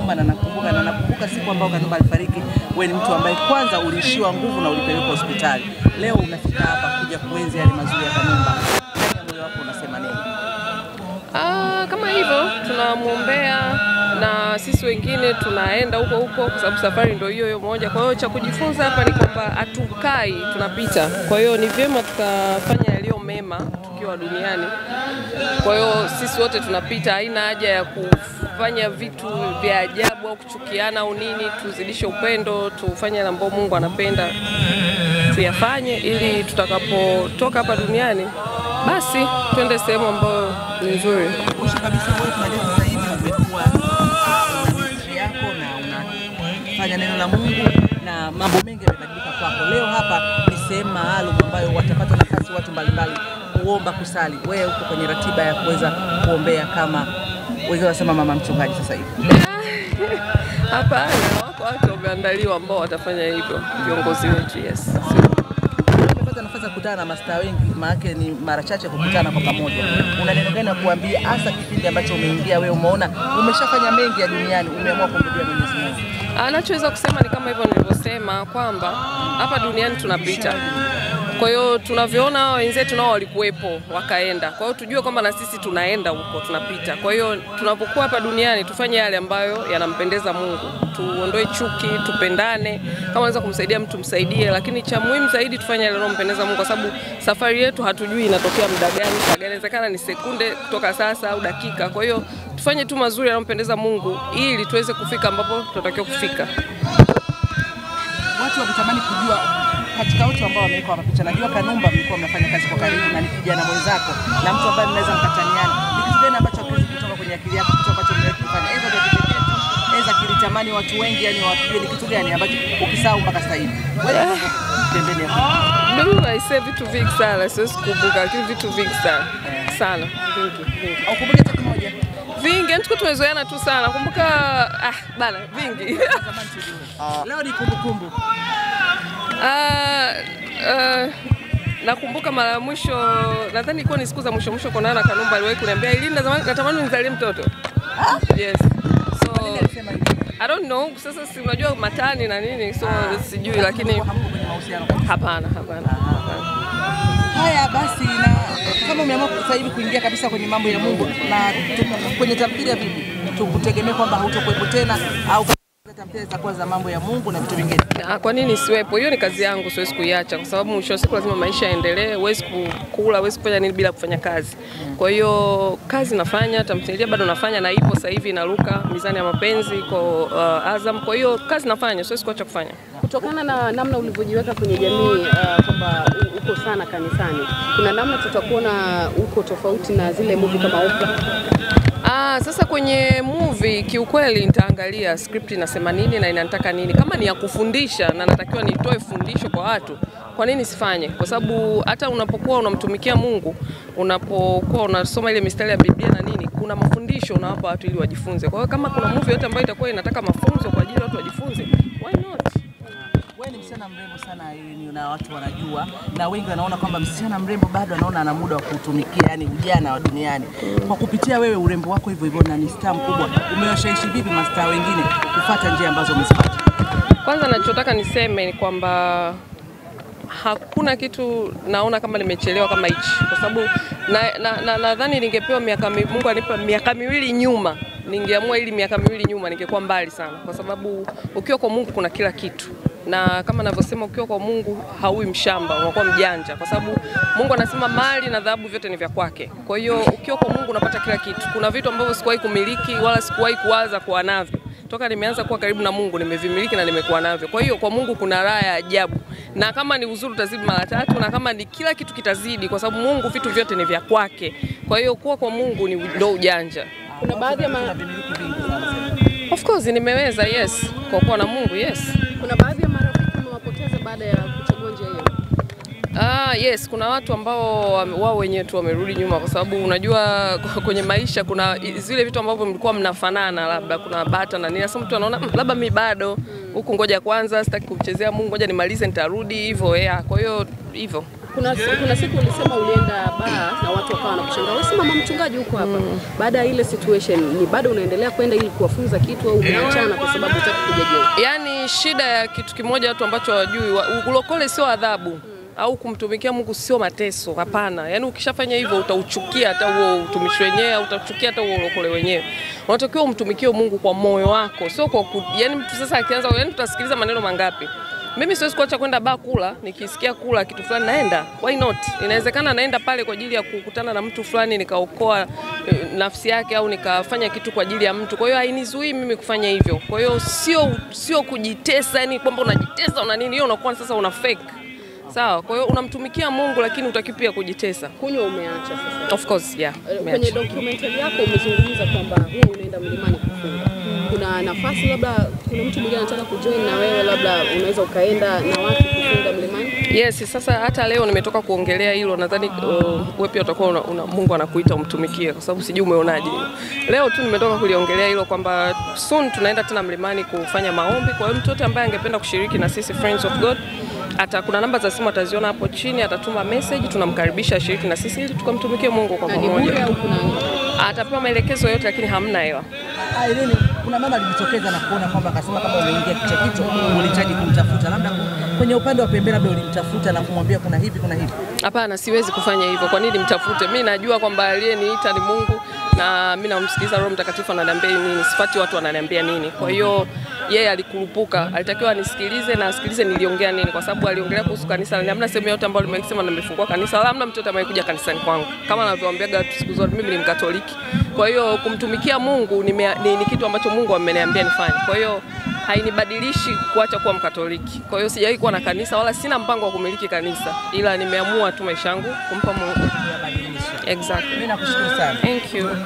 Kanumba na nakumbuka na nakumbuka siku ambayo Kanumba alifariki, wewe ni mtu ambaye kwanza uliishiwa nguvu na ulipelekwa hospitali. Leo unafika hapa kuja kuenzi yale mazuri ya Kanumba. Ndani ya moyo wako unasema nini? Ah, kama hivyo tunamwombea na sisi wengine tunaenda huko huko, kwa sababu safari ndio hiyo hiyo moja. Kwa hiyo cha kujifunza hapa ni kwamba hatukai, tunapita. Kwa hiyo ni vyema tukafanya yaliyo mema tukiwa duniani. Kwa hiyo sisi wote tunapita, haina haja ya kufanya vitu vya ajabu au kuchukiana au nini. Tuzidishe upendo, tufanye yale ambayo Mungu anapenda tuyafanye, ili tutakapotoka hapa duniani basi twende sehemu ambayo ni nzuri. Mwisho kabisa, wewe tunajua sasa hivi umekuwa una ministry yako na unafanya neno la Mungu na mambo mengi yamebadilika kwako. Leo hapa ni sehemu maalum ambayo watapata nafasi watu mbalimbali kuomba, kusali. Wewe uko kwenye ratiba ya kuweza kuombea kama wengine wanasema mama mchungaji sasa hivi. Hapana, wako watu wameandaliwa ambao watafanya hivyo, viongozi wetu. Yes, Umepata nafasi ya kukutana na mastaa wengi, maana ni mara chache kukutana kwa pamoja. Una neno gani la kuambia, hasa kipindi ambacho umeingia wewe, umeona umeshafanya mengi ya duniani, umeamua kumrudia Mwenyezi Mungu? anachoweza kusema ni kama hivyo nilivyosema kwamba hapa duniani tunapita. Kwa hiyo tunavyoona hao wenzetu nao walikuwepo wakaenda, kwa hiyo tujue kwamba na sisi tunaenda huko, tunapita. Kwa hiyo tunapokuwa hapa duniani tufanye yale ambayo yanampendeza Mungu, tuondoe chuki, tupendane. Kama unaweza kumsaidia mtu msaidie, lakini cha muhimu zaidi tufanye yale yanayompendeza Mungu, kwa sababu safari yetu hatujui inatokea muda gani, saa gani. Inawezekana ni sekunde kutoka sasa au dakika. Kwa hiyo tufanye tu mazuri yanayompendeza Mungu ili tuweze kufika ambapo tunatakiwa kufika. Watu wakitamani kujua katika wote ambao wamewekwa hapa picha, najua Kanumba mlikuwa mnafanya kazi kwa karibu na ni kijana mwenzako na mtu ambaye mnaweza mkataniana. Ni kitu gani ambacho hakiwezi kutoka kwenye akili yako, kitu ambacho mmewahi kufanya aidha kwa kipekee tu, aidha kilitamani watu wengi, yani wapige, ni kitu gani ambacho ukisahau mpaka sasa hivi? Wewe pembeni ya Mimi aisee vitu vingi sana, siwezi kukumbuka, lakini vitu vingi sana sana, vingi vingi au kumbuke hata kimoja vingi, yani tuko tumezoeana tu sana. Kumbuka ah, bana vingi leo ni kumbukumbu. Ah, ah, nakumbuka mara ya mwisho nadhani ilikuwa ni siku za mwisho mwisho kuonana na Kanumba, aliwahi kuniambia ili natamani unizalie mtoto. Yes. So Alisema hivi. I don't know, sasa si unajua matani na nini, so sijui, lakini Hamko kwenye mahusiano kabisa. hapana, hapana, hapana. Haya basi, na kama umeamua sasa hivi kuingia kabisa kwenye mambo ya Mungu na tu- kwenye tamthilia vipi, tukutegemea kwamba hautokuwepo tena au tamthilia zitakuwa za mambo ya Mungu na vitu vingine? Ah, Kwa nini siwepo? Hiyo ni kazi yangu, siwezi kuiacha kwa sababu mwisho wa siku lazima maisha yaendelee. Huwezi kukula, huwezi kufanya nini bila kufanya kazi. Kwa hiyo kazi nafanya, tamthilia bado nafanya na ipo sasa hivi inaruka Mizani ya Mapenzi iko uh, Azam. Kwa hiyo kazi nafanya, siwezi kuacha kufanya. Kutokana na namna ulivyojiweka kwenye jamii uh, kwamba u- uko sana kanisani, kuna namna tutakuona uko tofauti na zile movie kama Oprah. Ah, sasa kwenye movie kiukweli nitaangalia script inasema nini na inataka nini. Kama ni ya kufundisha na natakiwa nitoe fundisho kwa watu, kwa nini sifanye? Kwa sababu hata unapokuwa unamtumikia Mungu, unapokuwa unasoma ile mistari ya Biblia na nini, kuna mafundisho unawapa watu ili wajifunze. Kwa hiyo kama kuna movie yote ambayo itakuwa inataka mafunzo kwa ajili ya watu wajifunze, why not? Wewe ni msichana mrembo sana yeye na watu wanajua, na wengi wanaona kwamba msichana mrembo bado anaona ana muda wa kutumikia, yani ujana wa duniani. Kwa kupitia wewe urembo wako hivyo hivyo, na ni star mkubwa, umewashawishi vipi mastaa wengine kufuata njia ambazo umezipata? Kwanza nachotaka niseme ni kwamba hakuna kitu naona kama nimechelewa kama hichi, kwa sababu nadhani na, na, nadhani ningepewa miaka mi, Mungu anipa miaka miwili nyuma, ningeamua ili miaka miwili nyuma ningekuwa mbali sana, kwa sababu ukiwa kwa Mungu kuna kila kitu na kama navyosema, ukiwa kwa Mungu haui mshamba, unakuwa mjanja, kwa sababu Mungu anasema mali na dhahabu vyote ni vya kwake. Kwa hiyo ukiwa kwa Mungu unapata kila kitu. Kuna vitu ambavyo sikuwahi kumiliki wala sikuwahi kuwaza kuwa navyo toka nimeanza kuwa karibu na Mungu nimevimiliki na nimekuwa navyo. Kwa hiyo kwa Mungu kuna raha ya ajabu, na kama ni uzuri utazidi mara tatu, na kama ni kila kitu kitazidi, kwa sababu Mungu vitu vyote ni vya kwake. Kwa hiyo kuwa kwa Mungu ni ndo ujanja. Kuna baadhi ya ma, Kuna vimiliki vingi sana. Of course nimeweza, yes, kwa kuwa na Mungu, yes. kuna baadhi ya marafiki umewapoteza baada ya kuchagua njia hiyo. Ah, yes, kuna watu ambao wame- wao wenyewe tu wamerudi nyuma, kwa sababu unajua kwenye maisha kuna i- zile vitu ambavyo mlikuwa mnafanana, labda kuna bata na nini. Sasa mtu anaona "Mm, labda mi bado huku, ngoja kwanza, sitaki kumchezea Mungu, ngoja nimalize, nitarudi hivyo. Yeah, kwa hiyo hivyo Kuna, kuna siku ulisema ulienda baa na watu wakawa wanakushangaa, wewe si mama mchungaji huko hapa. Baada ya ile situation, ni bado unaendelea kwenda ili kuwafunza kitu au umeachana kwa sababu hutaki kuja jela? Yaani shida ya kitu kimoja watu ambacho hawajui, wa- ulokole sio adhabu au kumtumikia Mungu sio mateso. Hapana, yaani ukishafanya hivyo utauchukia hata huo utumishi wenyewe, au utauchukia hata huo ulokole wenyewe. Unatakiwa umtumikie Mungu kwa moyo wako, sio kwa ku, yaani mtu sasa akianza, yaani tutasikiliza maneno mangapi? Mimi siwezi kuacha kwenda baa kula, nikisikia kula kitu fulani naenda. Why not? Inawezekana naenda pale kwa ajili ya kukutana na mtu fulani nikaokoa eh, nafsi yake au nikafanya kitu kwa ajili ya mtu. Kwa hiyo hainizuii mimi kufanya hivyo. Kwa hiyo sio sio kujitesa, yani kwamba unajitesa una nini, hiyo unakuwa sasa una fake. Sawa, kwa hiyo unamtumikia Mungu lakini utaki pia kujitesa. Kunywa umeacha sasa. Of course, yeah. Eh, Kwenye Umeacha. documentary yako umezungumza kwamba huwa unaenda mlimani kufunga. Kuna nafasi labda kuna mtu mwingine anataka kujoin na wewe, labda unaweza ukaenda na watu kufunga mlimani? Yes, sasa hata leo nimetoka kuongelea hilo, nadhani uh, wewe pia utakuwa una, una, Mungu anakuita umtumikie, kwa sababu sijui umeonaje hilo. Leo tu nimetoka kuliongelea hilo kwamba soon tunaenda tena mlimani kufanya maombi. Kwa hiyo mtu yote ambaye angependa kushiriki na sisi Friends of God ata kuna namba za simu ataziona hapo chini, atatuma message, tunamkaribisha ashiriki na sisi ili tukamtumikie Mungu kwa Na ni bure pamoja. au kuna Atapewa maelekezo yote, lakini hamna hela. Ah, Irene, kuna mama alijitokeza na kuona kwamba akasema kama umeingia kichwa kichwa ulihitaji kumtafuta, labda kwenye upande wa pembeni, labda ulimtafuta na kumwambia kuna hivi kuna hivi. Hapana, siwezi kufanya hivyo. Kwa nini mtafute? Mi najua kwamba aliyeniita ni Mungu na mi namsikiliza Roho Mtakatifu ananiambia nini, sifati watu wananiambia nini. Kwa hiyo yeye alikurupuka, alitakiwa anisikilize na asikilize niliongea nini, kwa sababu aliongelea kuhusu kanisa. na Hamna sehemu yote ambayo nimesema nimefungua kanisa, wala hamna mtu yote amekuja kanisani kwangu. Kama anavyoambiaga watu siku zote, mimi ni Mkatoliki. Kwa hiyo kumtumikia Mungu ni, ni, ni kitu ambacho Mungu ameniambia nifanye. Kwa hiyo hainibadilishi kuacha kuwa Mkatoliki. Kwa hiyo sijawahi kuwa na kanisa wala sina mpango wa kumiliki kanisa, ila nimeamua tu maisha yangu kumpa Mungu. Kuyabadilisha. Exactly. Mimi nakushukuru sana. Thank you.